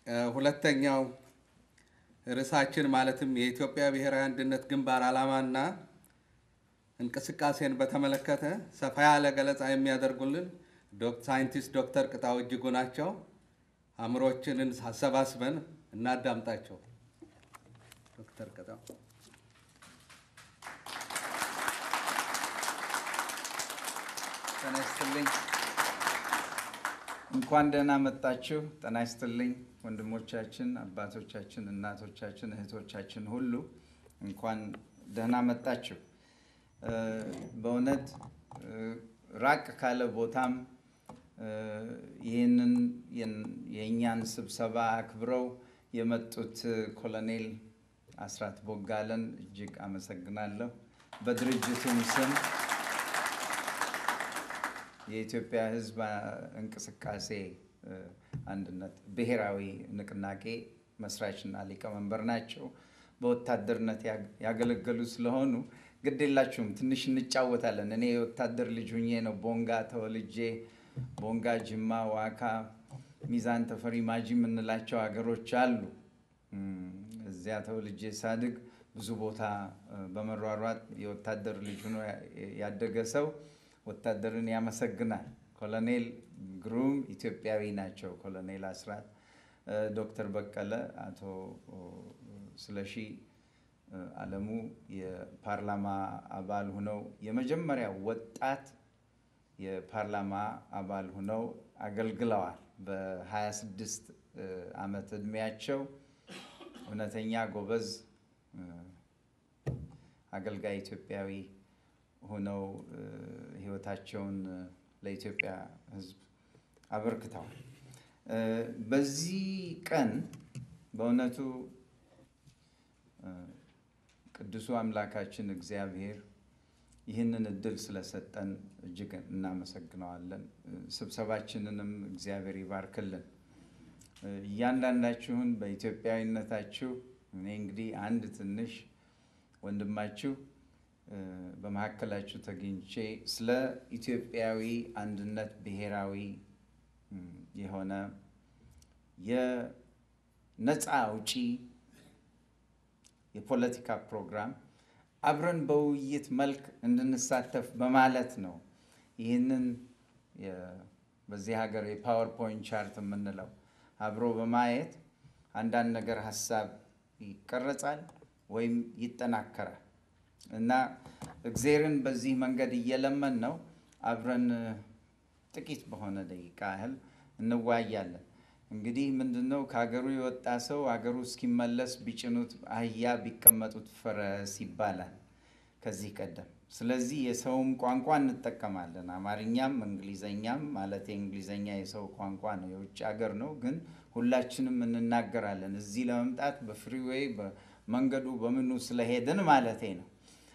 ሁለተኛው ርዕሳችን ማለትም የኢትዮጵያ ብሔራዊ አንድነት ግንባር ዓላማና እንቅስቃሴን በተመለከተ ሰፋ ያለ ገለጻ የሚያደርጉልን ሳይንቲስት ዶክተር ቅጣው እጅጉ ናቸው። አእምሮችንን አሰባስበን እናዳምጣቸው። ዶክተር ቅጣው ጤና ይስጥልኝ። እንኳን ደህና መጣችሁ። ጤና ይስጥልኝ ወንድሞቻችን፣ አባቶቻችን፣ እናቶቻችን፣ እህቶቻችን ሁሉ እንኳን ደህና መጣችሁ። በእውነት ራቅ ካለ ቦታም ይህንን የእኛን ስብሰባ አክብረው የመጡት ኮሎኔል አስራት ቦጋለን እጅግ አመሰግናለሁ። በድርጅቱም ስም የኢትዮጵያ ሕዝብ እንቅስቃሴ አንድነት ብሔራዊ ንቅናቄ መስራችና ሊቀመንበር ናቸው። በወታደርነት ያገለገሉ ስለሆኑ ግድ የላችሁም፣ ትንሽ እንጫወታለን። እኔ የወታደር ልጅ ሁኜ ነው ቦንጋ ተወልጄ ቦንጋ፣ ጅማ፣ ዋካ፣ ሚዛን ተፈሪ፣ ማጂ የምንላቸው ሀገሮች አሉ። እዚያ ተወልጄ ሳድግ ብዙ ቦታ በመሯሯጥ የወታደር ልጅ ሆኖ ያደገ ሰው ወታደርን ያመሰግናል። ኮሎኔል ግሩም ኢትዮጵያዊ ናቸው። ኮሎኔል አስራት፣ ዶክተር በቀለ፣ አቶ ስለሺ አለሙ የፓርላማ አባል ሁነው የመጀመሪያ ወጣት የፓርላማ አባል ሁነው አገልግለዋል። በ26 ዓመት ዕድሜያቸው እውነተኛ ጎበዝ አገልጋይ ኢትዮጵያዊ ሆነው ሕይወታቸውን ለኢትዮጵያ ሕዝብ አበርክተዋል። በዚህ ቀን በእውነቱ ቅዱሱ አምላካችን እግዚአብሔር ይህንን እድል ስለሰጠን እጅግ እናመሰግነዋለን። ስብሰባችንንም እግዚአብሔር ይባርክልን። እያንዳንዳችሁን በኢትዮጵያዊነታችሁ እኔ እንግዲህ አንድ ትንሽ ወንድማችሁ በመካከላችሁ ተገኝቼ ስለ ኢትዮጵያዊ አንድነት ብሔራዊ የሆነ የነፃ አውጪ የፖለቲካ ፕሮግራም አብረን በውይይት መልክ እንድንሳተፍ በማለት ነው። ይህንን በዚህ ሀገር የፓወርፖይንት ቻርት የምንለው አብሮ በማየት አንዳንድ ነገር ሀሳብ ይቀረጻል ወይም ይጠናከራል እና እግዜርን በዚህ መንገድ እየለመን ነው አብረን ጥቂት በሆነ ደቂቃ ያህል እንወያያለን። እንግዲህ ምንድን ነው ከሀገሩ የወጣ ሰው ሀገሩ እስኪመለስ ቢጭኑት አህያ ቢቀመጡት ፈረስ ይባላል ከዚህ ቀደም። ስለዚህ የሰውም ቋንቋ እንጠቀማለን፣ አማርኛም እንግሊዘኛም። ማለት የእንግሊዘኛ የሰው ቋንቋ ነው፣ የውጭ ሀገር ነው፣ ግን ሁላችንም እንናገራለን። እዚህ ለመምጣት በፍሪዌይ በመንገዱ በምኑ ስለሄድን ማለቴ ነው።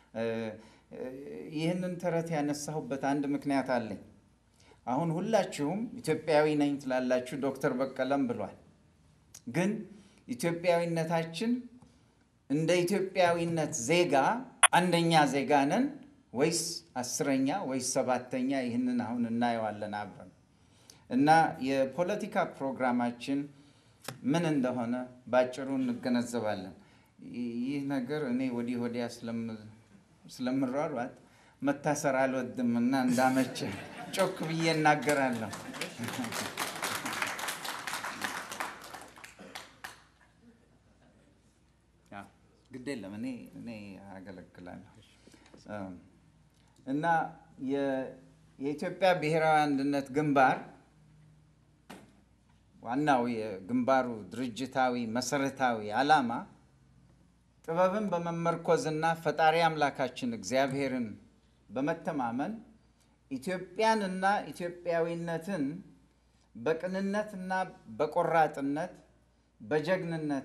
ይህንን ተረት ያነሳሁበት አንድ ምክንያት አለኝ። አሁን ሁላችሁም ኢትዮጵያዊ ነኝ ትላላችሁ፣ ዶክተር በቀለም ብሏል። ግን ኢትዮጵያዊነታችን እንደ ኢትዮጵያዊነት ዜጋ አንደኛ ዜጋ ነን ወይስ አስረኛ ወይስ ሰባተኛ? ይህንን አሁን እናየዋለን አብረን እና የፖለቲካ ፕሮግራማችን ምን እንደሆነ ባጭሩ እንገነዘባለን። ይህ ነገር እኔ ወዲህ ወዲያ ስለምሯሯጥ መታሰር አልወድም እና እንዳመቸ ጮክ ብዬ እናገራለሁ። ግድ የለም እኔ እኔ አገለግላለሁ እና የኢትዮጵያ ብሔራዊ አንድነት ግንባር ዋናው የግንባሩ ድርጅታዊ መሰረታዊ ዓላማ ጥበብን በመመርኮዝና ፈጣሪ አምላካችን እግዚአብሔርን በመተማመን ኢትዮጵያንና ኢትዮጵያዊነትን በቅንነትና በቆራጥነት በጀግንነት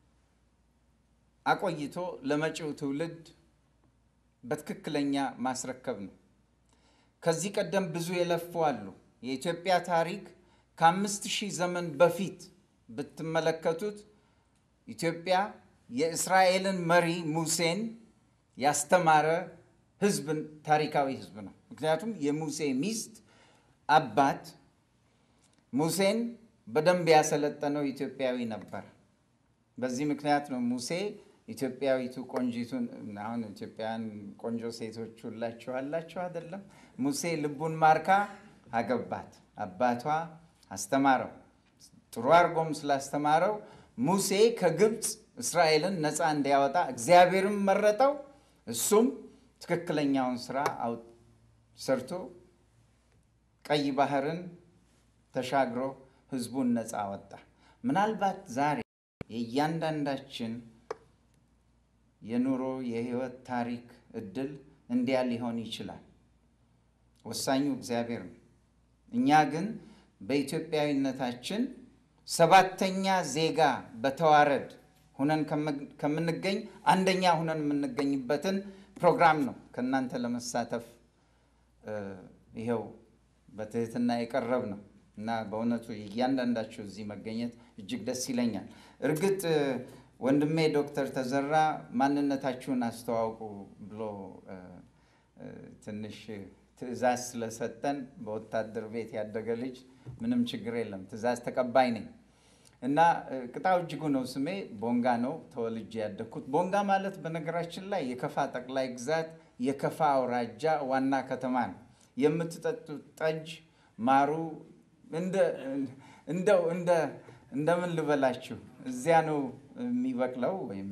አቆይቶ ለመጪው ትውልድ በትክክለኛ ማስረከብ ነው። ከዚህ ቀደም ብዙ የለፉ አሉ። የኢትዮጵያ ታሪክ ከአምስት ሺህ ዘመን በፊት ብትመለከቱት ኢትዮጵያ የእስራኤልን መሪ ሙሴን ያስተማረ ህዝብ ታሪካዊ ህዝብ ነው። ምክንያቱም የሙሴ ሚስት አባት ሙሴን በደንብ ያሰለጠነው ኢትዮጵያዊ ነበር። በዚህ ምክንያት ነው ሙሴ ኢትዮጵያዊቱ ቆንጂቱን አሁን ኢትዮጵያውያን ቆንጆ ሴቶች ሁላችሁ አላችሁ አይደለም? ሙሴ ልቡን ማርካ አገባት። አባቷ አስተማረው። ጥሩ አድርጎም ስላስተማረው ሙሴ ከግብፅ እስራኤልን ነፃ እንዲያወጣ እግዚአብሔርም መረጠው። እሱም ትክክለኛውን ስራ ሰርቶ ቀይ ባህርን ተሻግሮ ህዝቡን ነፃ አወጣ። ምናልባት ዛሬ የእያንዳንዳችን የኑሮ የህይወት ታሪክ እድል እንዲያ ሊሆን ይችላል። ወሳኙ እግዚአብሔር ነው። እኛ ግን በኢትዮጵያዊነታችን ሰባተኛ ዜጋ በተዋረድ ሁነን ከምንገኝ አንደኛ ሁነን የምንገኝበትን ፕሮግራም ነው ከእናንተ ለመሳተፍ ይኸው በትህትና የቀረብ ነው እና በእውነቱ እያንዳንዳችሁ እዚህ መገኘት እጅግ ደስ ይለኛል። እርግጥ ወንድሜ ዶክተር ተዘራ ማንነታችሁን አስተዋውቁ ብሎ ትንሽ ትዕዛዝ ስለሰጠን በወታደር ቤት ያደገ ልጅ ምንም ችግር የለም፣ ትዕዛዝ ተቀባይ ነኝ እና ቅጣው እጅጉ ነው ስሜ። ቦንጋ ነው ተወልጄ ያደግኩት። ቦንጋ ማለት በነገራችን ላይ የከፋ ጠቅላይ ግዛት የከፋ አውራጃ ዋና ከተማ ነው። የምትጠጡት ጠጅ ማሩ እንደው እንደምን ልበላችሁ እዚያ ነው የሚበቅለው ወይም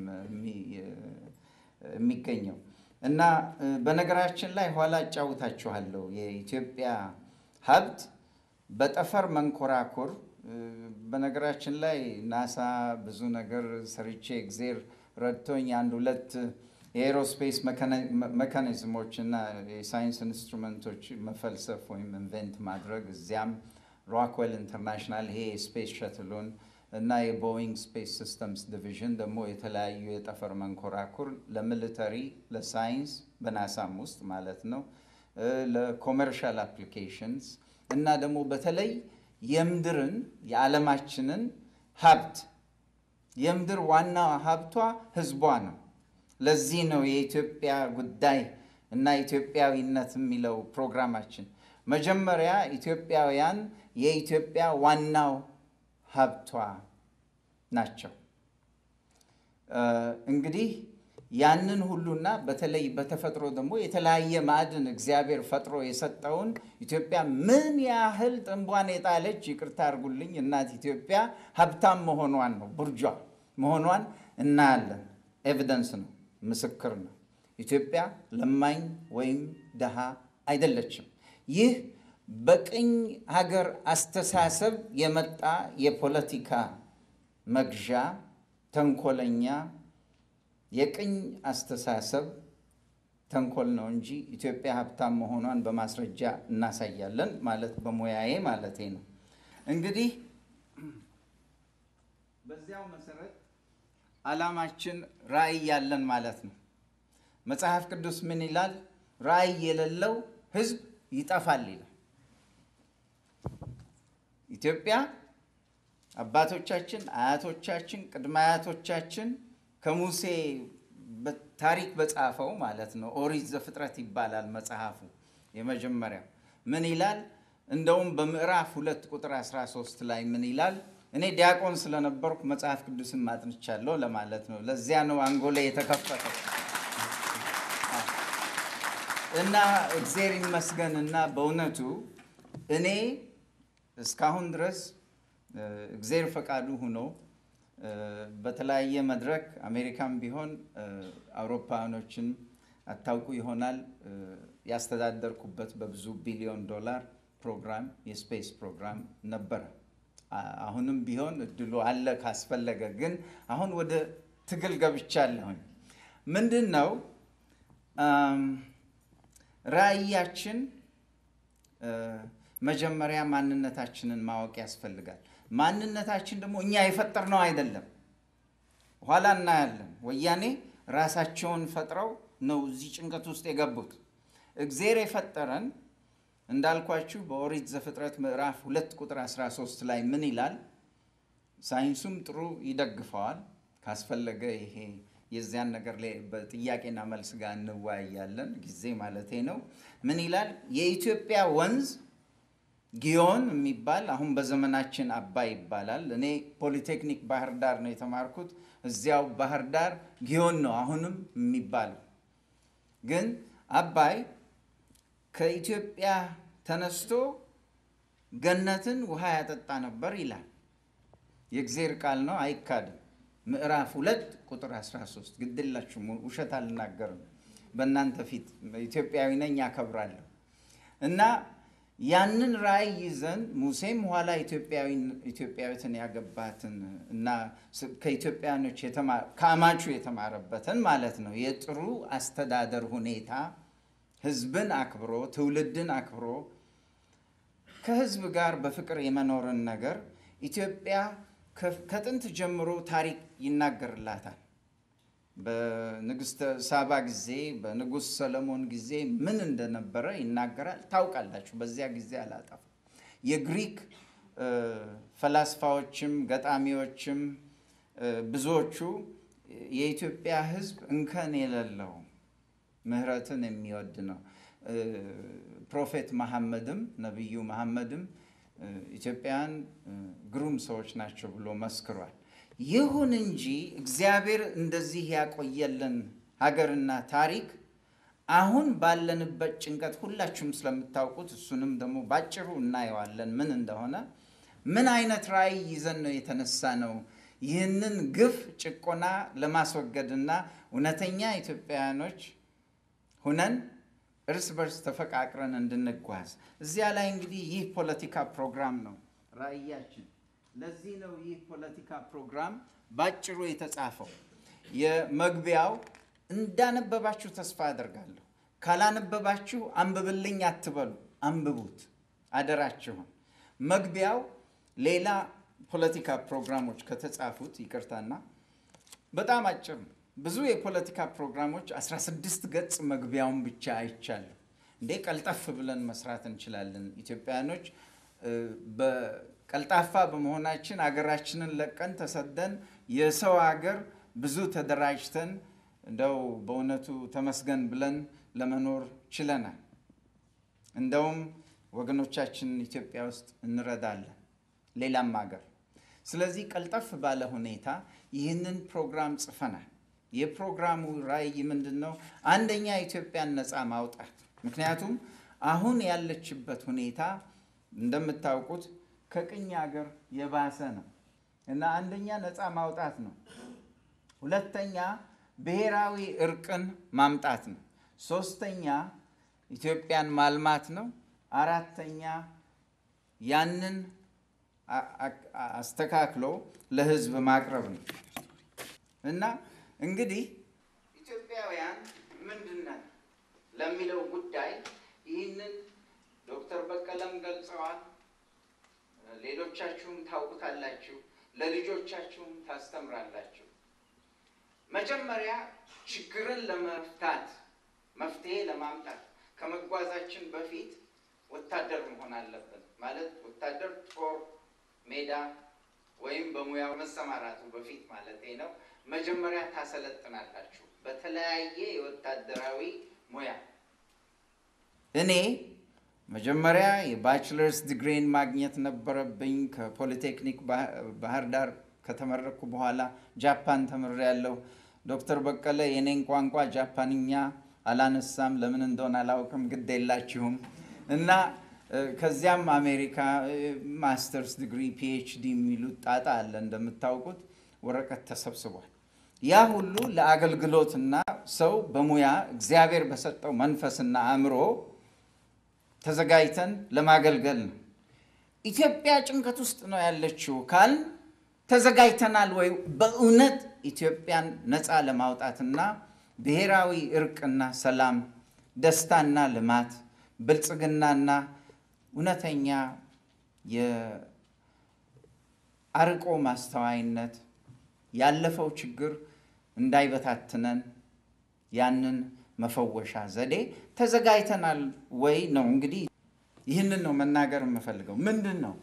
የሚገኘው እና በነገራችን ላይ ኋላ እጫውታችኋለሁ የኢትዮጵያ ሀብት በጠፈር መንኮራኩር በነገራችን ላይ ናሳ ብዙ ነገር ሰርቼ እግዜር ረድቶኝ አንድ ሁለት የኤሮስፔስ መካኒዝሞች እና የሳይንስ ኢንስትሩመንቶች መፈልሰፍ ወይም ኢንቨንት ማድረግ እዚያም ሮክዌል ኢንተርናሽናል ይሄ የስፔስ ሸትሉን እና የቦይንግ ስፔስ ሲስተምስ ዲቪዥን ደግሞ የተለያዩ የጠፈር መንኮራኩር ለሚሊተሪ፣ ለሳይንስ በናሳም ውስጥ ማለት ነው ለኮመርሻል አፕሊኬሽንስ እና ደግሞ በተለይ የምድርን የዓለማችንን ሀብት የምድር ዋና ሀብቷ ህዝቧ ነው። ለዚህ ነው የኢትዮጵያ ጉዳይ እና ኢትዮጵያዊነት የሚለው ፕሮግራማችን። መጀመሪያ ኢትዮጵያውያን የኢትዮጵያ ዋናው ሀብቷ ናቸው። እንግዲህ ያንን ሁሉና በተለይ በተፈጥሮ ደግሞ የተለያየ ማዕድን እግዚአብሔር ፈጥሮ የሰጠውን ኢትዮጵያ ምን ያህል ጥንቧን የጣለች ይቅርታ አድርጉልኝ እናት ኢትዮጵያ ሀብታም መሆኗን ነው ቡርጇ መሆኗን እናያለን። ኤቪደንስ ነው፣ ምስክር ነው። ኢትዮጵያ ለማኝ ወይም ደሃ አይደለችም። ይህ በቅኝ ሀገር አስተሳሰብ የመጣ የፖለቲካ መግዣ ተንኮለኛ የቅኝ አስተሳሰብ ተንኮል ነው እንጂ ኢትዮጵያ ሀብታም መሆኗን በማስረጃ እናሳያለን ማለት በሙያዬ ማለቴ ነው። እንግዲህ በዚያው መሰረት ዓላማችን ራዕይ ያለን ማለት ነው። መጽሐፍ ቅዱስ ምን ይላል? ራዕይ የሌለው ሕዝብ ይጠፋል ይላል። ኢትዮጵያ አባቶቻችን፣ አያቶቻችን፣ ቅድመ አያቶቻችን ከሙሴ ታሪክ በጻፈው ማለት ነው ኦሪት ዘፍጥረት ይባላል መጽሐፉ የመጀመሪያው ምን ይላል? እንደውም በምዕራፍ ሁለት ቁጥር 13 ላይ ምን ይላል? እኔ ዲያቆን ስለነበርኩ መጽሐፍ ቅዱስን ማጥንቻለሁ ለማለት ነው። ለዚያ ነው አንጎላ የተከፈተው እና እግዜር ይመስገን እና በእውነቱ እኔ እስካሁን ድረስ እግዜር ፈቃዱ ሆኖ በተለያየ መድረክ አሜሪካም ቢሆን አውሮፓኖችን አታውቁ ይሆናል ያስተዳደርኩበት በብዙ ቢሊዮን ዶላር ፕሮግራም የስፔስ ፕሮግራም ነበረ። አሁንም ቢሆን እድሉ አለ ካስፈለገ። ግን አሁን ወደ ትግል ገብቻለሁኝ። ምንድን ነው ራዕያችን? መጀመሪያ ማንነታችንን ማወቅ ያስፈልጋል። ማንነታችን ደግሞ እኛ የፈጠርነው አይደለም። ኋላ እናያለን። ወያኔ ራሳቸውን ፈጥረው ነው እዚህ ጭንቀት ውስጥ የገቡት። እግዜር የፈጠረን እንዳልኳችሁ በኦሪት ዘፍጥረት ምዕራፍ ሁለት ቁጥር 13 ላይ ምን ይላል? ሳይንሱም ጥሩ ይደግፈዋል። ካስፈለገ ይሄ የዚያን ነገር ላይ በጥያቄና መልስ ጋር እንወያያለን፣ ጊዜ ማለቴ ነው። ምን ይላል? የኢትዮጵያ ወንዝ ጊዮን የሚባል አሁን በዘመናችን አባይ ይባላል። እኔ ፖሊቴክኒክ ባህር ዳር ነው የተማርኩት። እዚያው ባህር ዳር ጊዮን ነው አሁንም የሚባለው። ግን አባይ ከኢትዮጵያ ተነስቶ ገነትን ውሃ ያጠጣ ነበር ይላል። የእግዜር ቃል ነው፣ አይካድም። ምዕራፍ ሁለት ቁጥር 13 ግድላችሁም ውሸት አልናገርም። በእናንተ ፊት ኢትዮጵያዊ ነኝ ያከብራለሁ። እና ያንን ራእይ ይዘን ሙሴም ኋላ ኢትዮጵያዊትን ያገባትን እና ከኢትዮጵያኖች ከአማቹ የተማረበትን ማለት ነው የጥሩ አስተዳደር ሁኔታ ህዝብን አክብሮ ትውልድን አክብሮ ከህዝብ ጋር በፍቅር የመኖርን ነገር ኢትዮጵያ ከጥንት ጀምሮ ታሪክ ይናገርላታል። በንግስተ ሳባ ጊዜ በንጉሥ ሰለሞን ጊዜ ምን እንደነበረ ይናገራል። ታውቃላችሁ። በዚያ ጊዜ አላጠፋ የግሪክ ፈላስፋዎችም ገጣሚዎችም ብዙዎቹ የኢትዮጵያ ህዝብ እንከን የሌለው ምህረትን የሚወድ ነው። ፕሮፌት መሐመድም ነቢዩ መሐመድም ኢትዮጵያውያን ግሩም ሰዎች ናቸው ብሎ መስክሯል። ይሁን እንጂ እግዚአብሔር እንደዚህ ያቆየልን ሀገርና ታሪክ አሁን ባለንበት ጭንቀት ሁላችሁም ስለምታውቁት እሱንም ደግሞ ባጭሩ እናየዋለን ምን እንደሆነ ምን አይነት ራዕይ ይዘን ነው የተነሳ ነው ይህንን ግፍ ጭቆና ለማስወገድና እውነተኛ ኢትዮጵያውያኖች ሁነን እርስ በርስ ተፈቃቅረን እንድንጓዝ እዚያ ላይ እንግዲህ ይህ ፖለቲካ ፕሮግራም ነው ራዕያችን። ለዚህ ነው ይህ ፖለቲካ ፕሮግራም ባጭሩ የተጻፈው። የመግቢያው እንዳነበባችሁ ተስፋ አደርጋለሁ። ካላነበባችሁ አንብብልኝ አትበሉ፣ አንብቡት አደራችሁን። መግቢያው ሌላ ፖለቲካ ፕሮግራሞች ከተጻፉት ይቅርታና በጣም አጭር ነው። ብዙ የፖለቲካ ፕሮግራሞች 16 ገጽ መግቢያውን ብቻ አይቻለሁ። እንዴ ቀልጠፍ ብለን መስራት እንችላለን። ኢትዮጵያውያኖች በቀልጣፋ በመሆናችን አገራችንን ለቀን ተሰደን የሰው አገር ብዙ ተደራጅተን እንደው በእውነቱ ተመስገን ብለን ለመኖር ችለናል። እንደውም ወገኖቻችንን ኢትዮጵያ ውስጥ እንረዳለን፣ ሌላም ሀገር። ስለዚህ ቀልጠፍ ባለ ሁኔታ ይህንን ፕሮግራም ጽፈናል። የፕሮግራሙ ራዕይ ምንድን ነው? አንደኛ ኢትዮጵያን ነፃ ማውጣት። ምክንያቱም አሁን ያለችበት ሁኔታ እንደምታውቁት ከቅኝ ሀገር የባሰ ነው እና አንደኛ ነፃ ማውጣት ነው። ሁለተኛ ብሔራዊ እርቅን ማምጣት ነው። ሶስተኛ ኢትዮጵያን ማልማት ነው። አራተኛ ያንን አስተካክሎ ለሕዝብ ማቅረብ ነው እና እንግዲህ ኢትዮጵያውያን ምንድን ነን ለሚለው ጉዳይ ይህንን ዶክተር በቀለም ገልጸዋል። ሌሎቻችሁም ታውቁታላችሁ፣ ለልጆቻችሁም ታስተምራላችሁ። መጀመሪያ ችግርን ለመፍታት መፍትሄ ለማምጣት ከመጓዛችን በፊት ወታደር መሆን አለብን። ማለት ወታደር ጦር ሜዳ ወይም በሙያው መሰማራቱ በፊት ማለት ነው። መጀመሪያ ታሰለጥናላችሁ በተለያየ የወታደራዊ ሙያ። እኔ መጀመሪያ የባችለርስ ዲግሪን ማግኘት ነበረብኝ። ከፖሊቴክኒክ ባህር ዳር ከተመረቅኩ በኋላ ጃፓን ተምሬያለሁ። ዶክተር በቀለ የኔን ቋንቋ ጃፓንኛ አላነሳም፣ ለምን እንደሆነ አላውቅም፣ ግድ የላችሁም እና ከዚያም አሜሪካ ማስተርስ ዲግሪ ፒኤችዲ የሚሉት ጣጣ አለ እንደምታውቁት፣ ወረቀት ተሰብስቧል። ያ ሁሉ ለአገልግሎትና ሰው በሙያ እግዚአብሔር በሰጠው መንፈስና አእምሮ ተዘጋጅተን ለማገልገል ነው። ኢትዮጵያ ጭንቀት ውስጥ ነው ያለችው ካል ተዘጋጅተናል ወይ? በእውነት ኢትዮጵያን ነፃ ለማውጣትና ብሔራዊ እርቅና ሰላም፣ ደስታና ልማት፣ ብልጽግናና እውነተኛ የአርቆ ማስተዋይነት ያለፈው ችግር እንዳይበታትነን ያንን መፈወሻ ዘዴ ተዘጋጅተናል ወይ ነው እንግዲህ። ይህንን ነው መናገር የምፈልገው። ምንድን ነው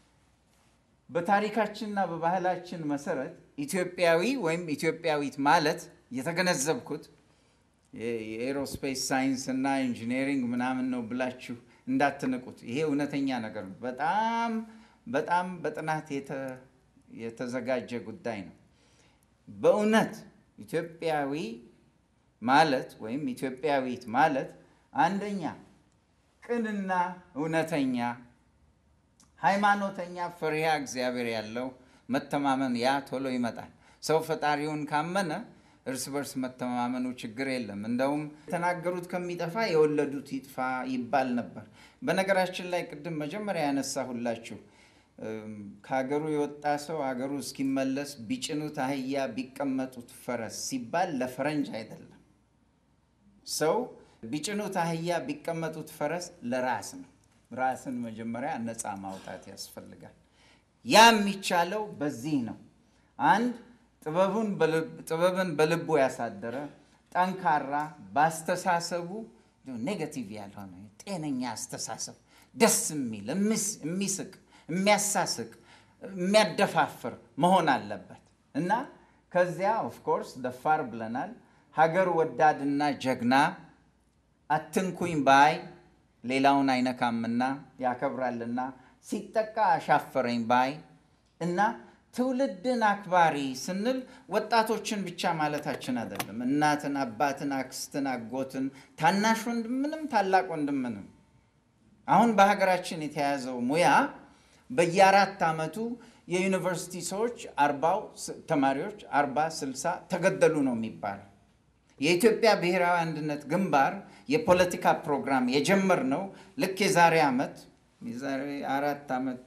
በታሪካችንና በባህላችን መሰረት ኢትዮጵያዊ ወይም ኢትዮጵያዊት ማለት የተገነዘብኩት የኤሮስፔስ ሳይንስ እና ኢንጂነሪንግ ምናምን ነው ብላችሁ እንዳትንቁት። ይሄ እውነተኛ ነገር ነው። በጣም በጣም በጥናት የተ- የተዘጋጀ ጉዳይ ነው። በእውነት ኢትዮጵያዊ ማለት ወይም ኢትዮጵያዊት ማለት አንደኛ ቅንና እውነተኛ ሃይማኖተኛ ፈሪሃ እግዚአብሔር ያለው መተማመን ያ ቶሎ ይመጣል። ሰው ፈጣሪውን ካመነ እርስ በርስ መተማመኑ ችግር የለም። እንደውም የተናገሩት ከሚጠፋ የወለዱት ይጥፋ ይባል ነበር። በነገራችን ላይ ቅድም መጀመሪያ ያነሳሁላችሁ እም፣ ከሀገሩ የወጣ ሰው ሀገሩ እስኪመለስ ቢጭኑት አህያ ቢቀመጡት ፈረስ ሲባል ለፈረንጅ አይደለም። ሰው ቢጭኑት አህያ ቢቀመጡት ፈረስ ለራስ ነው። ራስን መጀመሪያ ነፃ ማውጣት ያስፈልጋል። ያ የሚቻለው በዚህ ነው። አንድ ጥበቡን በልብ- ጥበብን በልቡ ያሳደረ ጠንካራ፣ በአስተሳሰቡ ኔጋቲቭ ያልሆነ ጤነኛ አስተሳሰብ ደስ የሚል የሚስ- የሚስቅ የሚያሳስቅ የሚያደፋፍር መሆን አለበት እና ከዚያ ኦፍኮርስ ደፋር ብለናል። ሀገር ወዳድና ጀግና አትንኩኝ ባይ ሌላውን አይነካምና ያከብራልና ሲጠቃ አሻፈረኝ ባይ እና ትውልድን አክባሪ ስንል ወጣቶችን ብቻ ማለታችን አይደለም። እናትን፣ አባትን፣ አክስትን፣ አጎትን፣ ታናሽ ወንድምንም ታላቅ ወንድምንም አሁን በሀገራችን የተያዘው ሙያ በየአራት ዓመቱ የዩኒቨርሲቲ ሰዎች አርባው ስ- ተማሪዎች አርባ ስልሳ ተገደሉ ነው የሚባለው። የኢትዮጵያ ብሔራዊ አንድነት ግንባር የፖለቲካ ፕሮግራም የጀመርነው ልክ የዛሬ ዓመት የዛሬ አራት ዓመት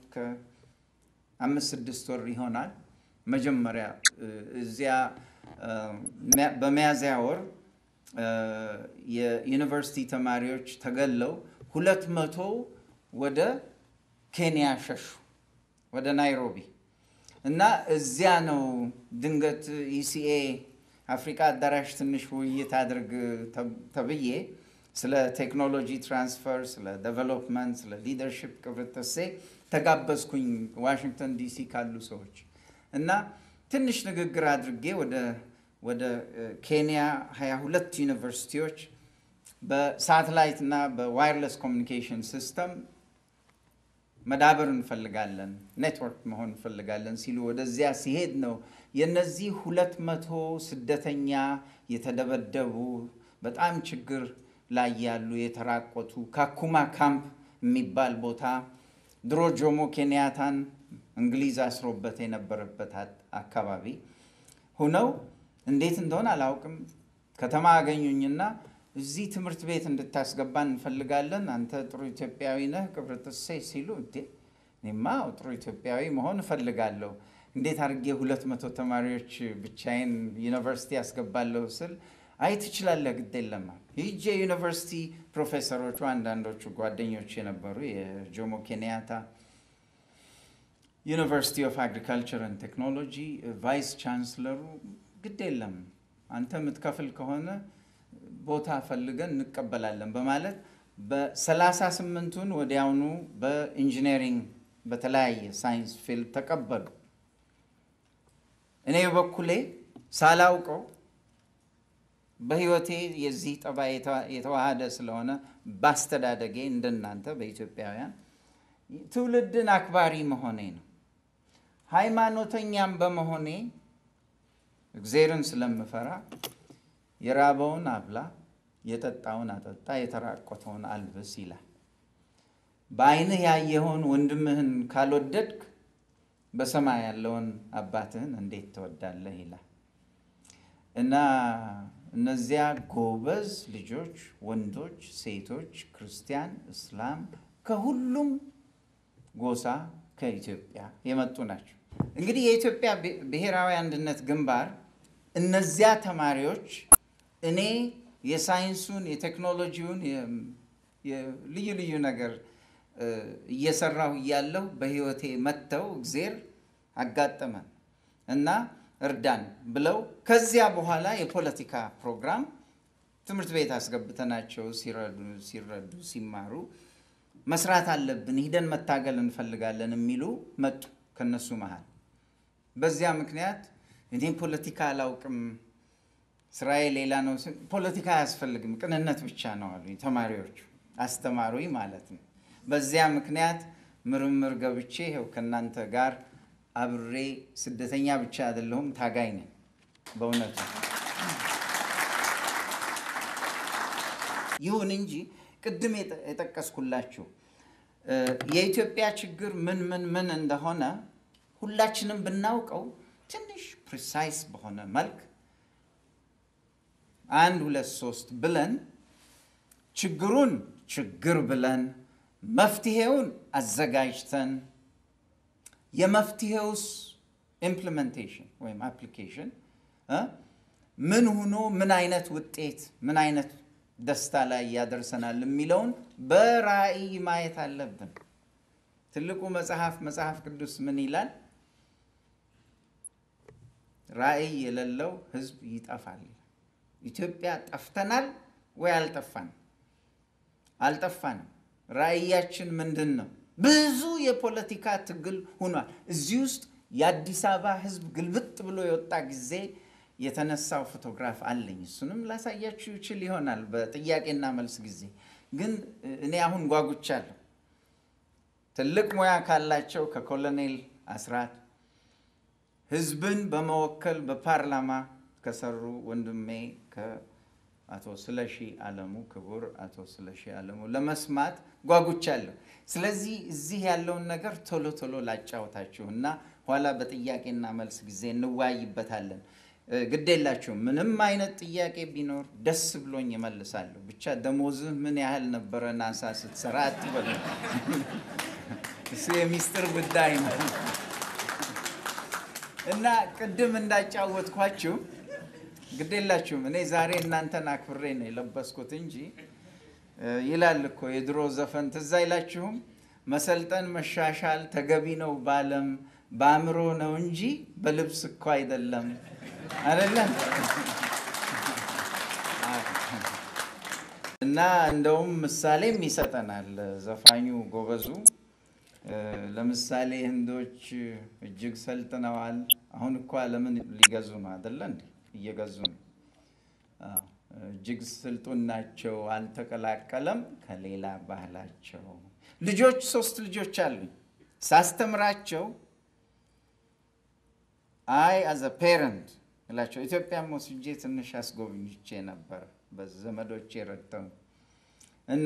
ከአምስት ስድስት ወር ይሆናል። መጀመሪያ እ፣ እዚያ እ፣ ሚያ- በሚያዝያ ወር እ፣ የዩኒቨርሲቲ ተማሪዎች ተገለው ሁለት መቶ ወደ ኬንያ ሸሹ ወደ ናይሮቢ እና እዚያ ነው ድንገት ኢሲኤ አፍሪካ አዳራሽ ትንሽ ውይይት አድርግ ተብ- ተብዬ ስለ ቴክኖሎጂ ትራንስፈር፣ ስለ ዴቨሎፕመንት፣ ስለ ሊደርሽፕ ቅብርተሴ ተጋበዝኩኝ ዋሽንግተን ዲሲ ካሉ ሰዎች እና ትንሽ ንግግር አድርጌ ወደ ወደ እ፣ ኬንያ 22 ዩኒቨርሲቲዎች በሳተላይት እና በዋይርለስ ኮሚኒኬሽን ሲስተም መዳበር እንፈልጋለን፣ ኔትወርክ መሆን እንፈልጋለን ሲሉ ወደዚያ ሲሄድ ነው የነዚህ ሁለት መቶ ስደተኛ የተደበደቡ በጣም ችግር ላይ ያሉ የተራቆቱ ካኩማ ካምፕ የሚባል ቦታ ድሮ ጆሞ ኬንያታን እንግሊዝ አስሮበት የነበረበት አ- አካባቢ ሁነው እንዴት እንደሆነ አላውቅም ከተማ አገኙኝና እዚህ ትምህርት ቤት እንድታስገባን እንፈልጋለን። አንተ ጥሩ ኢትዮጵያዊ ነህ ቅብርጥሴ ሲሉ እንዴ እኔማ ጥሩ ኢትዮጵያዊ መሆን እፈልጋለሁ። እንዴት አድርጌ ሁለት መቶ ተማሪዎች ብቻዬን ዩኒቨርሲቲ ያስገባለሁ ስል አይ ትችላለህ፣ ግድ የለም ሂጄ ዩኒቨርሲቲ ፕሮፌሰሮቹ አንዳንዶቹ ጓደኞች የነበሩ የጆሞ ኬንያታ ዩኒቨርሲቲ ኦፍ አግሪካልቸር ኤንድ ቴክኖሎጂ ቫይስ ቻንስለሩ ግድ የለም አንተ የምትከፍል ከሆነ ቦታ ፈልገን እንቀበላለን በማለት በሰላሳ ስምንቱን ወዲያውኑ በኢንጂነሪንግ በተለያየ ሳይንስ ፊልድ ተቀበሉ። እኔ በበኩሌ ሳላውቀው በሕይወቴ የዚህ ጠባይ የተ- የተዋሃደ ስለሆነ ባስተዳደጌ እንደናንተ በኢትዮጵያውያን ትውልድን አክባሪ መሆኔ ነው። ሃይማኖተኛም በመሆኔ እግዜርን ስለምፈራ የራበውን አብላ፣ የጠጣውን አጠጣ፣ የተራቆተውን አልብስ ይላል። በዓይንህ ያየኸውን ወንድምህን ካልወደድክ በሰማይ ያለውን አባትህን እንዴት ትወዳለህ ይላል እና እነዚያ ጎበዝ ልጆች ወንዶች፣ ሴቶች፣ ክርስቲያን፣ እስላም ከሁሉም ጎሳ ከኢትዮጵያ የመጡ ናቸው። እንግዲህ የኢትዮጵያ ብሔ- ብሔራዊ አንድነት ግንባር እነዚያ ተማሪዎች እኔ የሳይንሱን የቴክኖሎጂውን የ- የ- ልዩ ልዩ ነገር እ፣ እየሰራሁ እያለሁ በሕይወቴ መጥተው እግዜር አጋጠመን እና እርዳን ብለው ከዚያ በኋላ የፖለቲካ ፕሮግራም ትምህርት ቤት አስገብተናቸው ሲረዱ ሲረዱ ሲማሩ መስራት አለብን፣ ሂደን መታገል እንፈልጋለን የሚሉ መጡ ከነሱ መሃል። በዚያ ምክንያት እኔ ፖለቲካ አላውቅም፣ ስራዬ ሌላ ነው። ስል ፖለቲካ አያስፈልግም፣ ቅንነት ብቻ ነው አሉ ተማሪዎቹ። አስተማሩኝ ማለት ነው። በዚያ ምክንያት ምርምር ገብቼ ይኸው ከእናንተ ጋር አብሬ ስደተኛ ብቻ አይደለሁም፣ ታጋይ ነኝ በእውነቱ። ይሁን እንጂ ቅድም የጠ- የጠቀስኩላችሁ እ፣ የኢትዮጵያ ችግር ምን ምን ምን እንደሆነ ሁላችንም ብናውቀው ትንሽ ፕሪሳይስ በሆነ መልክ አንድ ሁለት ሶስት ብለን ችግሩን ችግር ብለን መፍትሄውን አዘጋጅተን የመፍትሄውስ ኢምፕሊሜንቴሽን ወይም አፕሊኬሽን እ ምን ሆኖ ምን አይነት ውጤት ምን አይነት ደስታ ላይ ያደርሰናል የሚለውን በራእይ ማየት አለብን። ትልቁ መጽሐፍ መጽሐፍ ቅዱስ ምን ይላል? ራእይ የሌለው ሕዝብ ይጠፋል። ኢትዮጵያ ጠፍተናል ወይ አልጠፋንም? አልጠፋንም። ራእያችን ምንድን ነው? ብዙ የፖለቲካ ትግል ሆኗል። እዚህ ውስጥ የአዲስ አበባ ሕዝብ ግልብጥ ብሎ የወጣ ጊዜ የተነሳው ፎቶግራፍ አለኝ። እሱንም ላሳያችሁ ይችል ይሆናል በጥያቄና መልስ ጊዜ። ግን እኔ አሁን ጓጉቻለሁ። ትልቅ ሙያ ካላቸው ከኮሎኔል አስራት ህዝብን በመወከል በፓርላማ ከሰሩ ወንድሜ ከአቶ ስለሺ አለሙ ክቡር አቶ ስለሺ አለሙ ለመስማት ጓጉቻለሁ። ስለዚህ እዚህ ያለውን ነገር ቶሎ ቶሎ ላጫወታችሁ እና ኋላ በጥያቄና መልስ ጊዜ እንወያይበታለን። እ፣ ግድ የላችሁም። ምንም አይነት ጥያቄ ቢኖር ደስ ብሎኝ እመልሳለሁ። ብቻ ደሞዝህ ምን ያህል ነበረ ናሳ ስትሰራ አትበሉ። እሱ የሚስጥር ጉዳይ ነው። እና ቅድም እንዳጫወትኳችሁ ግዴላችሁም እኔ ዛሬ እናንተን አክብሬ ነው የለበስኩት እንጂ እ፣ ይላል እኮ የድሮ ዘፈን ትዝ አይላችሁም? መሰልጠን መሻሻል ተገቢ ነው ባለም በአእምሮ ነው እንጂ በልብስ እኮ አይደለም አይደለም። እና እንደውም ምሳሌም ይሰጠናል ዘፋኙ ጎበዙ። እ፣ ለምሳሌ ህንዶች እጅግ ሰልጥነዋል። አሁን እኮ ዓለምን ሊገዙ ነው አይደለ እንዴ? እየገዙ ነው። አዎ፣ እጅግ ስልጡን ናቸው፣ አልተቀላቀለም ከሌላ ባህላቸው። ልጆች ሶስት ልጆች አሉኝ። ሳስተምራቸው አይ አዘ ፔረንት እላቸው ኢትዮጵያም ወስጄ ትንሽ አስጎብኝቼ ነበር በዘመዶቼ ረድተው እና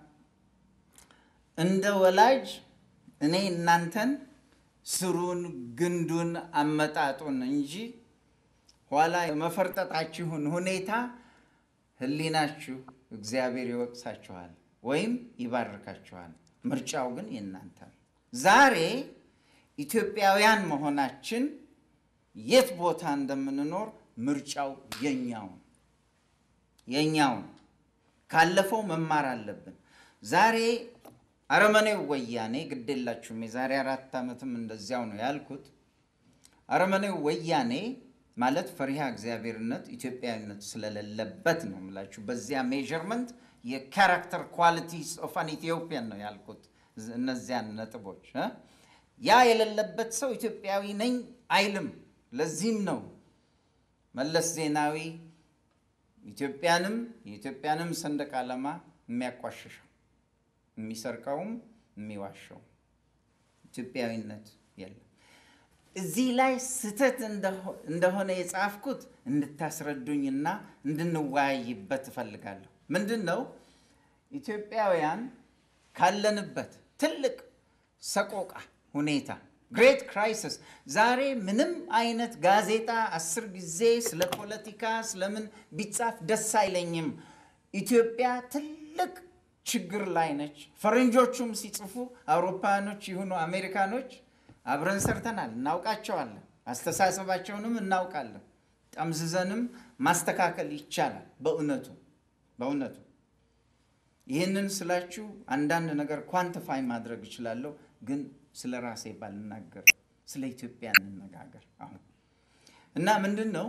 እንደ ወላጅ እኔ እናንተን ስሩን ግንዱን አመጣጡን እንጂ ኋላ የመፈርጠጣችሁን ሁኔታ ህሊናችሁ እግዚአብሔር ይወቅሳችኋል ወይም ይባርካችኋል። ምርጫው ግን የእናንተ ነው። ዛሬ ኢትዮጵያውያን መሆናችን የት ቦታ እንደምንኖር ምርጫው የኛው ነው የኛው ነው። ካለፈው መማር አለብን። ዛሬ አረመኔው ወያኔ ግዴላችሁም የዛሬ አራት ዓመትም እንደዚያው ነው ያልኩት። አረመኔው ወያኔ ማለት ፈሪሃ እግዚአብሔርነት ኢትዮጵያዊነት ስለሌለበት ነው የምላችሁ። በዚያ ሜዥርመንት የካራክተር ኳሊቲስ ኦፍ አን ኢትዮጵያን ነው ያልኩት። እነዚያን ነጥቦች እ ያ የሌለበት ሰው ኢትዮጵያዊ ነኝ አይልም። ለዚህም ነው መለስ ዜናዊ ኢትዮጵያንም የኢትዮጵያንም ሰንደቅ ዓላማ የሚያቋሽሸው የሚሰርቀውም የሚዋሸው ኢትዮጵያዊነት የለም። እዚህ ላይ ስህተት እንደሆነ የጻፍኩት እንድታስረዱኝና እንድንወያይበት እፈልጋለሁ። ምንድን ነው ኢትዮጵያውያን ካለንበት ትልቅ ሰቆቃ ሁኔታ ግሬት ክራይሲስ ዛሬ ምንም አይነት ጋዜጣ አስር ጊዜ ስለ ፖለቲካ ስለምን ቢጻፍ ደስ አይለኝም። ኢትዮጵያ ትልቅ ችግር ላይ ነች። ፈረንጆቹም ሲጽፉ አውሮፓኖች ይሁኑ አሜሪካኖች አብረን ሰርተናል፣ እናውቃቸዋለን። አስተሳሰባቸውንም እናውቃለን። ጠምዝዘንም ማስተካከል ይቻላል። በእውነቱ በእውነቱ ይህንን ስላችሁ አንዳንድ ነገር ኳንቲፋይ ማድረግ እችላለሁ፣ ግን ስለ ራሴ ባልናገር ስለ ኢትዮጵያ እንነጋገር አሁን እና ምንድን ነው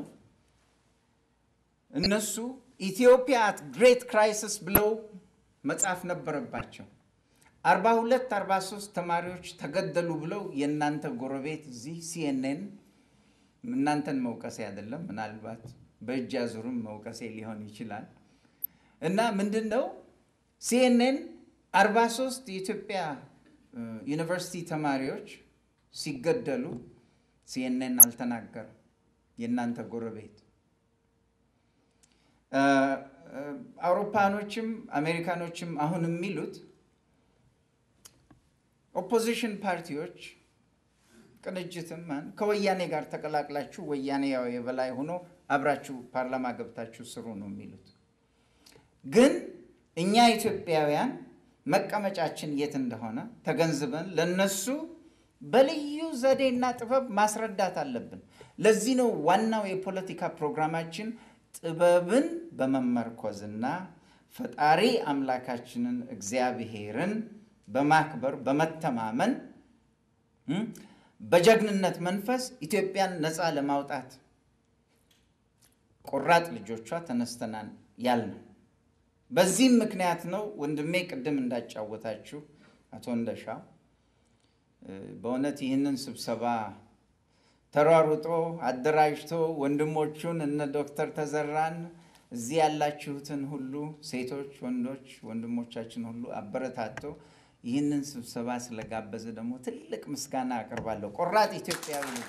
እነሱ ኢትዮጵያ አት ግሬት ክራይሲስ ብለው መጻፍ ነበረባቸው። አርባ ሁለት አርባ ሶስት ተማሪዎች ተገደሉ ብለው የእናንተ ጎረቤት እዚህ ሲኤንኤን እናንተን መውቀሴ አይደለም፣ ምናልባት በእጅ አዙርም መውቀሴ ሊሆን ይችላል። እና ምንድን ነው ሲኤንኤን አርባ ሶስት የኢትዮጵያ ዩኒቨርሲቲ ተማሪዎች ሲገደሉ ሲኤንኤን አልተናገረም። የእናንተ ጎረቤት አውሮፓኖችም አሜሪካኖችም አሁን የሚሉት ኦፖዚሽን ፓርቲዎች ቅንጅትም ከወያኔ ጋር ተቀላቅላችሁ ወያኔ ያው የበላይ ሆኖ አብራችሁ ፓርላማ ገብታችሁ ስሩ ነው የሚሉት። ግን እኛ ኢትዮጵያውያን መቀመጫችን የት እንደሆነ ተገንዝበን ለነሱ በልዩ ዘዴና ጥበብ ማስረዳት አለብን። ለዚህ ነው ዋናው የፖለቲካ ፕሮግራማችን ጥበብን በመመርኮዝና ፈጣሪ አምላካችንን እግዚአብሔርን በማክበር በመተማመን በጀግንነት መንፈስ ኢትዮጵያን ነፃ ለማውጣት ቆራጥ ልጆቿ ተነስተናል ያልነው። በዚህም ምክንያት ነው ወንድሜ ቅድም እንዳጫወታችሁ አቶ እንደሻው በእውነት ይህንን ስብሰባ ተሯሩጦ አደራጅቶ ወንድሞቹን እነ ዶክተር ተዘራን እዚህ ያላችሁትን ሁሉ ሴቶች፣ ወንዶች ወንድሞቻችን ሁሉ አበረታቶ ይህንን ስብሰባ ስለጋበዘ ደግሞ ትልቅ ምስጋና አቀርባለሁ። ቆራጥ ኢትዮጵያዊ ነው።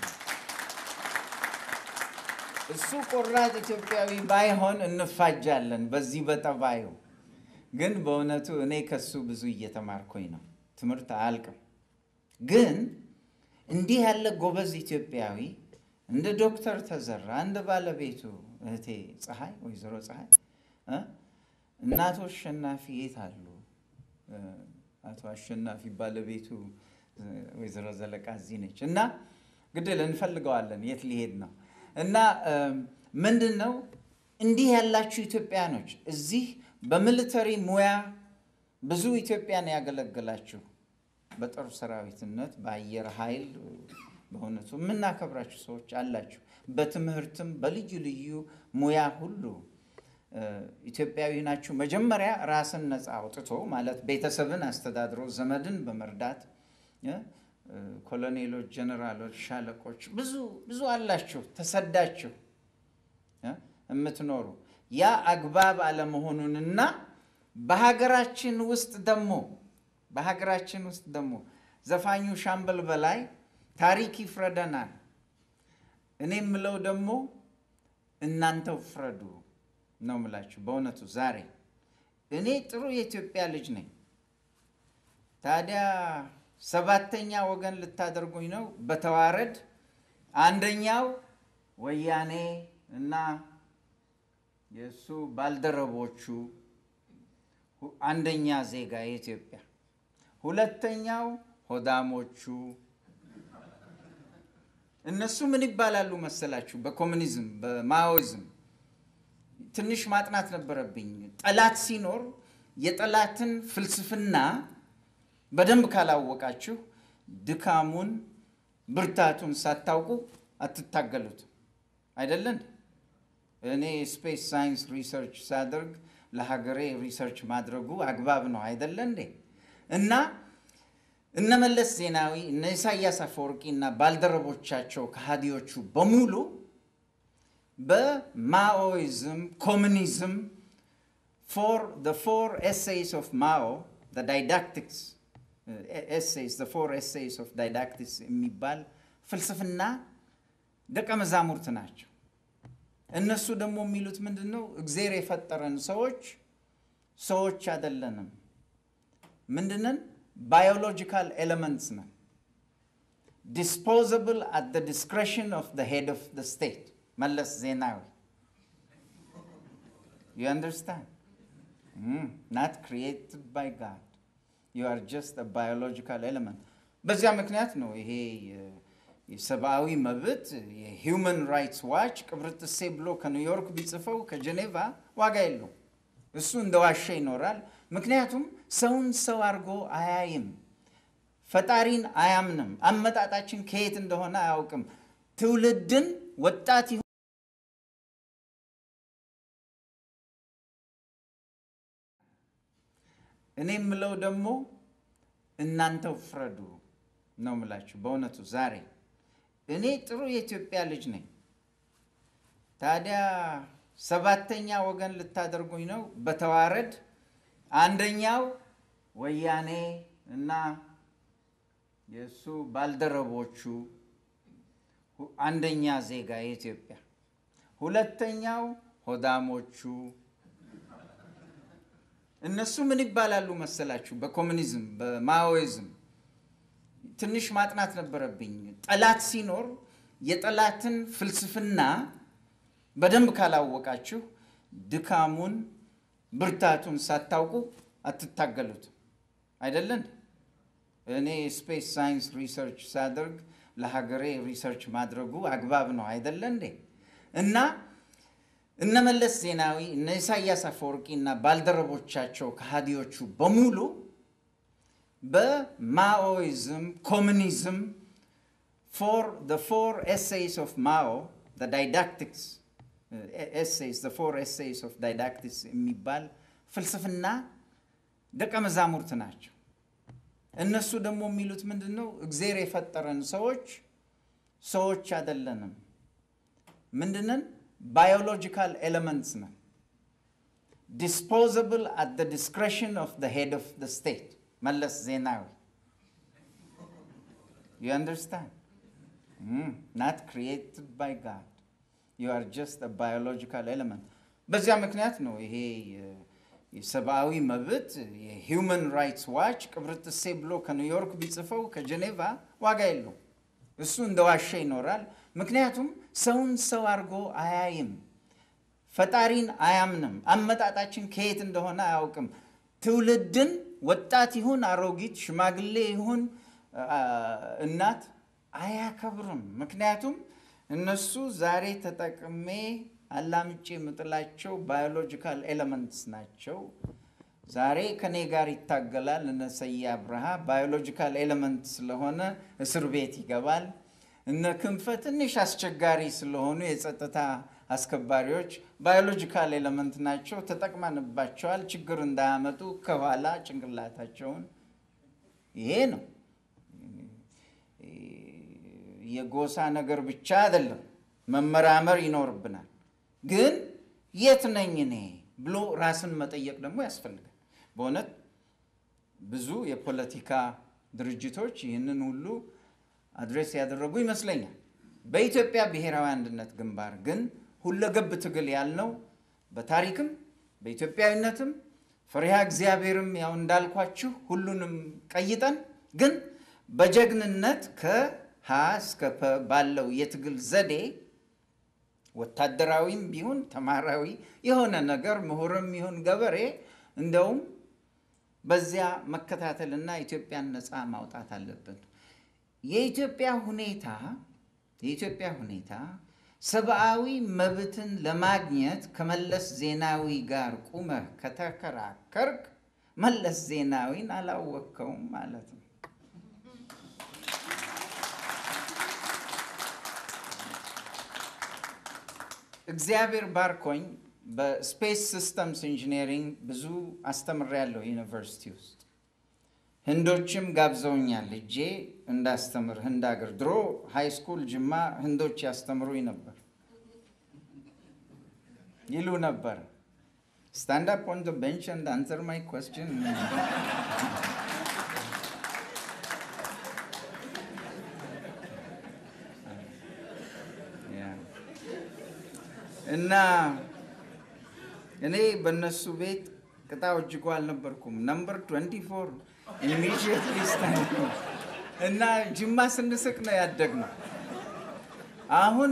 እሱ ቆራጥ ኢትዮጵያዊ ባይሆን እንፋጃለን በዚህ በጠባዩ። ግን በእውነቱ እኔ ከሱ ብዙ እየተማርኩኝ ነው። ትምህርት አያልቅም። ግን እንዲህ ያለ ጎበዝ ኢትዮጵያዊ እንደ ዶክተር ተዘራ እንደ ባለቤቱ እህቴ ፀሐይ ወይዘሮ ፀሐይ እናቶ አሸናፊ የት አሉ? አቶ አሸናፊ ባለቤቱ ወይዘሮ ዘለቃ እዚህ ነች እና ግድል እንፈልገዋለን የት ሊሄድ ነው እና ምንድን ነው እንዲህ ያላችሁ ኢትዮጵያኖች እዚህ በሚሊተሪ ሙያ ብዙ ኢትዮጵያን ያገለግላችሁ በጦር ሰራዊትነት በአየር ኃይል በእውነቱ የምናከብራችሁ ሰዎች አላችሁ። በትምህርትም በልዩ ልዩ ሙያ ሁሉ ኢትዮጵያዊ ናችሁ። መጀመሪያ ራስን ነፃ አውጥቶ ማለት ቤተሰብን አስተዳድሮ ዘመድን በመርዳት ኮሎኔሎች፣ ጀነራሎች፣ ሻለቆች ብዙ ብዙ አላችሁ ተሰዳችሁ የምትኖሩ ያ አግባብ አለመሆኑንና በሀገራችን ውስጥ ደግሞ በሀገራችን ውስጥ ደግሞ ዘፋኙ ሻምበል በላይ ታሪክ ይፍረደናል። እኔ የምለው ደግሞ እናንተው ፍረዱ ነው የምላችሁ። በእውነቱ ዛሬ እኔ ጥሩ የኢትዮጵያ ልጅ ነኝ። ታዲያ ሰባተኛ ወገን ልታደርጉኝ ነው በተዋረድ አንደኛው ወያኔ እና የእሱ ባልደረቦቹ አንደኛ ዜጋ የኢትዮጵያ ሁለተኛው ሆዳሞቹ እነሱ ምን ይባላሉ መሰላችሁ? በኮሚኒዝም በማኦይዝም ትንሽ ማጥናት ነበረብኝ። ጠላት ሲኖር የጠላትን ፍልስፍና በደንብ ካላወቃችሁ ድካሙን፣ ብርታቱን ሳታውቁ አትታገሉትም። አይደለን? እኔ ስፔስ ሳይንስ ሪሰርች ሳደርግ ለሀገሬ ሪሰርች ማድረጉ አግባብ ነው አይደለ እንዴ? እና እነ መለስ ዜናዊ እነ ኢሳያስ አፈወርቂ እና ባልደረቦቻቸው ከሃዲዎቹ በሙሉ በማኦይዝም ኮሚኒዝም ፎር the four essays of Mao the didactics essays the four essays of didactics የሚባል ፍልስፍና ደቀ መዛሙርት ናቸው። እነሱ ደግሞ የሚሉት ምንድን ነው? እግዜር የፈጠረን ሰዎች ሰዎች አይደለንም። ምንድነን? ባዮሎጂካል ኤሌመንትስ ነን። ዲስፖዘብል አት ደ ዲስክሬሽን ኦፍ ደ ሄድ ኦፍ ደ ስቴት መለስ ዜናዊ ዩ አንደርስታንድ ናት ክሪኤትድ ባይ ጋድ ዩ አር ጀስት ባዮሎጂካል ኤሌመንት። በዚያ ምክንያት ነው ይሄ የሰብአዊ መብት የሂውመን ራይትስ ዋች ቅብርጥሴ ብሎ ከኒውዮርክ ቢጽፈው ከጀኔቫ ዋጋ የለው። እሱ እንደ ዋሻ ይኖራል። ምክንያቱም ሰውን ሰው አድርጎ አያይም። ፈጣሪን አያምንም። አመጣጣችን ከየት እንደሆነ አያውቅም። ትውልድን ወጣት እኔ የምለው ደግሞ እናንተው ፍረዱ ነው የምላችሁ። በእውነቱ ዛሬ እኔ ጥሩ የኢትዮጵያ ልጅ ነኝ። ታዲያ ሰባተኛ ወገን ልታደርጉኝ ነው በተዋረድ አንደኛው ወያኔ እና የእሱ ባልደረቦቹ ሁ- አንደኛ ዜጋ የኢትዮጵያ፣ ሁለተኛው ሆዳሞቹ እነሱ ምን ይባላሉ መሰላችሁ? በኮሚኒዝም በማኦይዝም ትንሽ ማጥናት ነበረብኝ። ጠላት ሲኖር የጠላትን ፍልስፍና በደንብ ካላወቃችሁ ድካሙን ብርታቱን ሳታውቁ አትታገሉትም። አይደለን? እኔ ስፔስ ሳይንስ ሪሰርች ሳደርግ ለሀገሬ ሪሰርች ማድረጉ አግባብ ነው አይደለ እንዴ? እና እነ መለስ ዜናዊ እነ ኢሳያስ አፈወርቂ እና ባልደረቦቻቸው ከሃዲዎቹ በሙሉ በማኦይዝም ኮሚኒዝም ፎር the four essays of Mao the didactics uh, essays the four essays of didactics የሚባል ፍልስፍና ደቀ መዛሙርት ናቸው። እነሱ ደግሞ የሚሉት ምንድን ነው? እግዜር የፈጠረን ሰዎች ሰዎች አይደለንም። ምንድነን? ባዮሎጂካል ኤሌመንትስ ነን። ዲስፖዘብል አት ደ ዲስክሬሽን ኦፍ ደ ሄድ ኦፍ ደ ስቴት መለስ ዜናዊ ዩ አንደርስታንድ ናት ክሪኤትድ ባይ ጋድ ዩ አር ጀስት ባዮሎጂካል ኤሌመንት። በዚያ ምክንያት ነው ይሄ የ- የሰብአዊ መብት የሂውመን ራይትስ ዋች ቅብርጥሴ ብሎ ከኒውዮርክ ቢጽፈው ከጀኔቫ ዋጋ የለው። እሱ እንደ ዋሸ ይኖራል። ምክንያቱም ሰውን ሰው አድርጎ አያይም። ፈጣሪን አያምንም። አመጣጣችን ከየት እንደሆነ አያውቅም። ትውልድን ወጣት ይሁን አሮጊት፣ ሽማግሌ ይሁን አ፣ እናት አያከብርም። ምክንያቱም እነሱ ዛሬ ተጠቅሜ አላምጬ የምጥላቸው ባዮሎጂካል ኤሌመንትስ ናቸው። ዛሬ ከኔ ጋር ይታገላል። እነ ሰዬ አብርሃ ባዮሎጂካል ኤሌመንት ስለሆነ እስር ቤት ይገባል። እነ ክንፈ ትንሽ አስቸጋሪ ስለሆኑ የጸጥታ አስከባሪዎች ባዮሎጂካል ኤሌመንት ናቸው። ተጠቅመንባቸዋል። ችግር እንዳያመጡ ከኋላ ጭንቅላታቸውን ይሄ ነው። የጎሳ ነገር ብቻ አይደለም፣ መመራመር ይኖርብናል። ግን የት ነኝ እኔ ብሎ ራስን መጠየቅ ደግሞ ያስፈልጋል። በእውነት ብዙ የፖለቲካ ድርጅቶች ይህንን ሁሉ አድሬስ ያደረጉ ይመስለኛል። በኢትዮጵያ ብሔራዊ አንድነት ግንባር ግን ሁለገብ ትግል ያልነው በታሪክም በኢትዮጵያዊነትም ፈሪሃ እግዚአብሔርም ያው እንዳልኳችሁ ሁሉንም ቀይጠን ግን በጀግንነት ከሀ እስከ ፐ ባለው የትግል ዘዴ ወታደራዊም ቢሆን ተማራዊ የሆነ ነገር ምሁርም ይሁን ገበሬ እንደውም በዚያ መከታተልና ኢትዮጵያን ነፃ ማውጣት አለብን። የኢትዮጵያ ሁኔታ የኢትዮጵያ ሁኔታ ሰብአዊ መብትን ለማግኘት ከመለስ ዜናዊ ጋር ቁመህ ከተከራከርክ መለስ ዜናዊን አላወቅከውም ማለት ነው። እግዚአብሔር ባርኮኝ በስፔስ ሲስተምስ ኢንጂነሪንግ ብዙ አስተምሬያለሁ ዩኒቨርሲቲ ውስጥ። ህንዶችም ጋብዘውኛል እጄ እንዳስተምር ህንድ ሀገር። ድሮ ሃይ ስኩል ጅማ ህንዶች ያስተምሩኝ ነበር ይሉ ነበር። ስታንድ አፕ ኦን ቤንች ኤንድ አንሰር ማይ ኮስችን እና እኔ በእነሱ ቤት ቅጣው እጅጉ አልነበርኩም። ነምበር 24 ኢሚዲየትሊ ስታንድ እና ጅማ ስንስቅ ነው ያደግነው። አሁን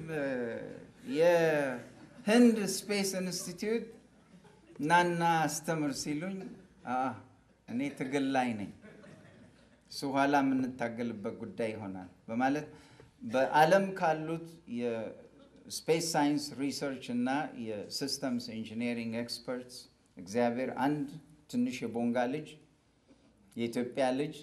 የህንድ ስፔስ ኢንስቲትዩት ናና አስተምር ሲሉኝ አ እኔ ትግል ላይ ነኝ፣ እሱ ኋላ የምንታገልበት ጉዳይ ይሆናል በማለት በዓለም ካሉት የስፔስ ሳይንስ ሪሰርች እና የሲስተምስ ኢንጂነሪንግ ኤክስፐርትስ እግዚአብሔር አንድ ትንሽ የቦንጋ ልጅ የኢትዮጵያ ልጅ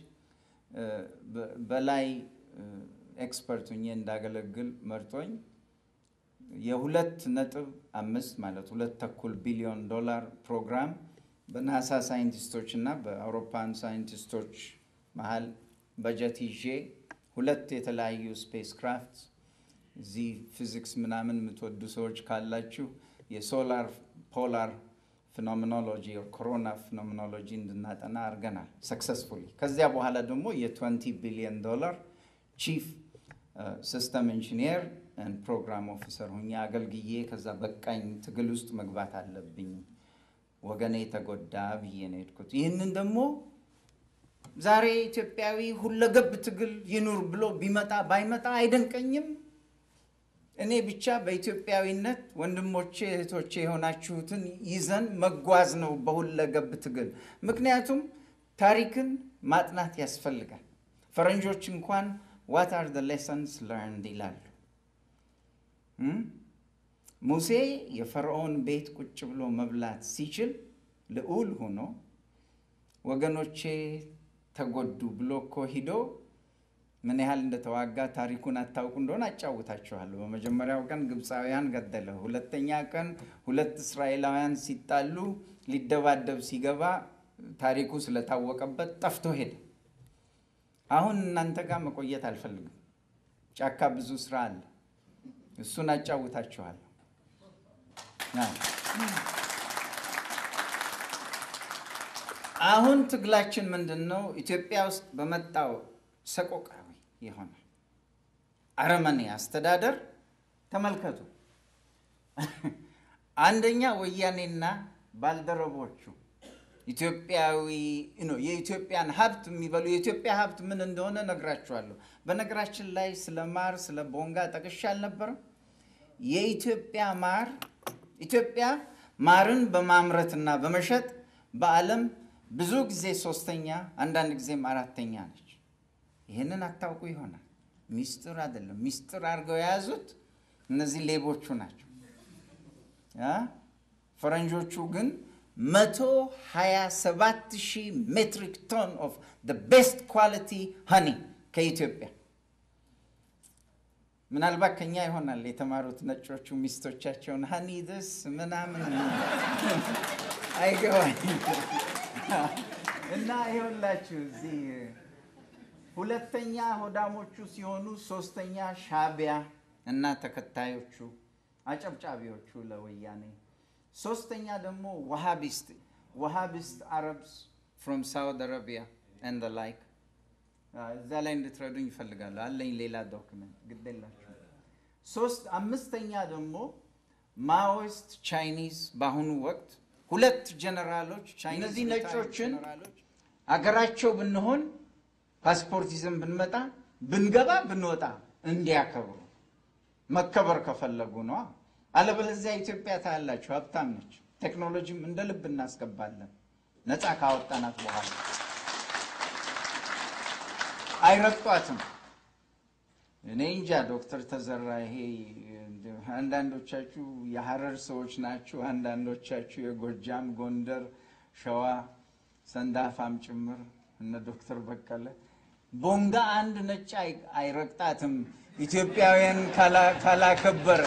በላይ ኤክስፐርት ሁኜ እንዳገለግል መርጦኝ የሁለት ነጥብ አምስት ማለት ሁለት ተኩል ቢሊዮን ዶላር ፕሮግራም በናሳ ሳይንቲስቶች እና በአውሮፓን ሳይንቲስቶች መሀል በጀት ይዤ ሁለት የተለያዩ ስፔስ ክራፍት እዚህ ፊዚክስ ምናምን የምትወዱ ሰዎች ካላችሁ የሶላር ፖላር ፊኖሚኖሎጂ ኮሮና ፊኖሚኖሎጂ እንድናጠና አድርገናል ሰክሰስፉሊ። ከዚያ በኋላ ደግሞ የ20 ቢሊዮን ዶላር ቺፍ ሲስተም ኢንጂኒየር ፕሮግራም ኦፊሰር ሁኜ አገልግዬ ከዛ በቃኝ ትግል ውስጥ መግባት አለብኝ ወገኔ ተጎዳ ብዬ ነው የሄድኩት። ይህንን ደግሞ ዛሬ ኢትዮጵያዊ ሁለገብ ትግል ይኑር ብሎ ቢመጣ ባይመጣ አይደንቀኝም። እኔ ብቻ በኢትዮጵያዊነት ወንድሞቼ እህቶቼ የሆናችሁትን ይዘን መጓዝ ነው በሁለገብ ትግል። ምክንያቱም ታሪክን ማጥናት ያስፈልጋል። ፈረንጆች እንኳን ዋት አር ዘ ሌሰንስ ለርንድ ይላሉ። ሙሴ የፈርዖን ቤት ቁጭ ብሎ መብላት ሲችል ልዑል ሆኖ ወገኖቼ ተጎዱ ብሎ እኮ ሂዶ ምን ያህል እንደተዋጋ ታሪኩን አታውቁ እንደሆነ አጫውታችኋለሁ። በመጀመሪያው ቀን ግብፃውያን ገደለ። ሁለተኛ ቀን ሁለት እስራኤላውያን ሲጣሉ ሊደባደብ ሲገባ ታሪኩ ስለታወቀበት ጠፍቶ ሄደ። አሁን እናንተ ጋር መቆየት አልፈልግም። ጫካ ብዙ ስራ አለ። እሱን አጫውታችኋለሁ። አሁን ትግላችን ምንድን ነው? ኢትዮጵያ ውስጥ በመጣው ሰቆቃዊ የሆነ አረመኔ አስተዳደር ተመልከቱ። አንደኛ ወያኔና ባልደረቦቹ ኢትዮጵያዊ ነው የኢትዮጵያን ሀብት የሚበሉ የኢትዮጵያ ሀብት ምን እንደሆነ ነግራችኋለሁ። በነገራችን ላይ ስለ ማር ስለ ቦንጋ ጠቅሻ አልነበረም? የኢትዮጵያ ማር ኢትዮጵያ ማርን በማምረትና በመሸጥ በዓለም ብዙ ጊዜ ሶስተኛ አንዳንድ ጊዜም አራተኛ ነች። ይህንን አታውቁ ይሆናል። ሚስጥር አይደለም። ሚስጥር አድርገው የያዙት እነዚህ ሌቦቹ ናቸው። ፈረንጆቹ ግን መቶ ሀያ ሰባት ሺህ ሜትሪክ ቶን ኦፍ ቤስት ኳሊቲ ሀኒ ከኢትዮጵያ ምናልባት ከኛ ይሆናል የተማሩት ነጮቹ ሚስቶቻቸውን ሀኒ ድስ ምናምን አይገባኝ እና ይኸውላችሁ እዚህ ሁለተኛ ሆዳሞቹ ሲሆኑ ሶስተኛ ሻቢያ እና ተከታዮቹ አጨብጫቢዎቹ ለወያኔ ሶስተኛ ደግሞ ዋሃቢስት ዋሃቢስት አረብስ ፍሮም ሳውዲ አረቢያ ኤንድ ላይክ እዛ ላይ እንድትረዱኝ ይፈልጋሉ። አለኝ ሌላ ዶክመንት ግዴላችሁ። ሶስት አምስተኛ ደግሞ ማኦይስት ቻይኒዝ በአሁኑ ወቅት ሁለት ጀነራሎች እነዚህ ነጮችን አገራቸው ብንሆን ፓስፖርት ይዘን ብንመጣ ብንገባ ብንወጣ እንዲያከብሩ መከበር ከፈለጉ ነዋ። አለበለዚያ ኢትዮጵያ ታያላችሁ ሀብታም ነች። ቴክኖሎጂም እንደ ልብ እናስገባለን ነፃ ካወጣናት በኋላ አይረግጧትም። እኔ እንጃ ዶክተር ተዘራ ይሄ አንዳንዶቻችሁ የሀረር ሰዎች ናችሁ፣ አንዳንዶቻችሁ የጎጃም፣ ጎንደር፣ ሸዋ ሰንዳፋም ጭምር እነ ዶክተር በቀለ ቦንጋ አንድ ነጭ አይረግጣትም ኢትዮጵያውያን ካላከበረ።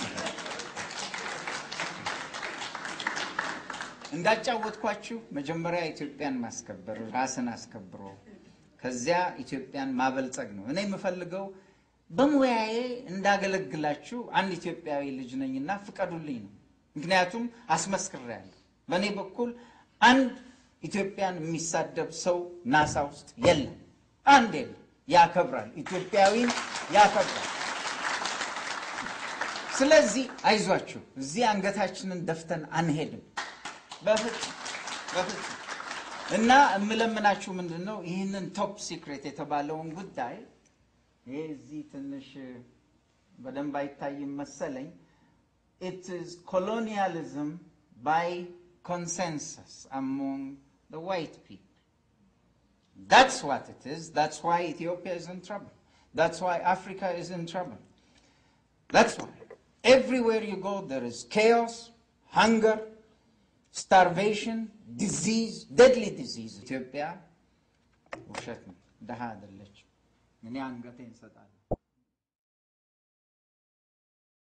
እንዳጫወትኳችሁ መጀመሪያ ኢትዮጵያን ማስከበር ራስን አስከብሮ ከዚያ ኢትዮጵያን ማበልጸግ ነው። እኔ የምፈልገው በሙያዬ እንዳገለግላችሁ አንድ ኢትዮጵያዊ ልጅ ነኝና ፍቀዱልኝ ነው። ምክንያቱም አስመስክሬያለሁ። በእኔ በኩል አንድ ኢትዮጵያን የሚሳደብ ሰው ናሳ ውስጥ የለም። አንድ የለም። ያከብራል፣ ኢትዮጵያዊን ያከብራል። ስለዚህ አይዟችሁ፣ እዚህ አንገታችንን ደፍተን አንሄድም በፍጹም በፍጹም። እና የምለምናችሁ ምንድን ነው ይህንን ቶፕ ሲክሬት የተባለውን ጉዳይ ይሄ እዚህ ትንሽ በደንብ አይታይም መሰለኝ። ኢት ኢዝ ኮሎኒያሊዝም ባይ ኮንሰንሰስ አሞንግ the white people. That's what it is. That's why Ethiopia is in trouble. That's why Africa is in trouble. That's why. Everywhere you go, there is chaos, hunger, starvation, disease, deadly disease. ኢትዮጵያ ውሸት ነው፣ ደሃ አይደለችም። እኔ አንገቴን እሰጣለሁ።